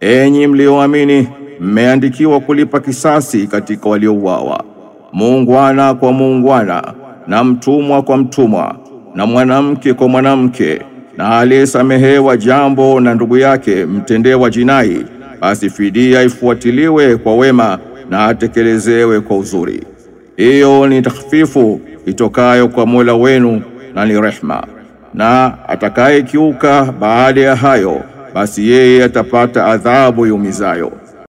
enyi mlioamini, mmeandikiwa kulipa kisasi katika waliouawa, muungwana kwa muungwana, na mtumwa kwa mtumwa, na mwanamke kwa mwanamke, na aliyesamehewa jambo na ndugu yake mtendewa jinai, basi fidia ifuatiliwe kwa wema na atekelezewe kwa uzuri. Hiyo ni takhfifu itokayo kwa Mola wenu na ni rehma. Na atakayekiuka baada ya hayo, basi yeye atapata adhabu yumizayo.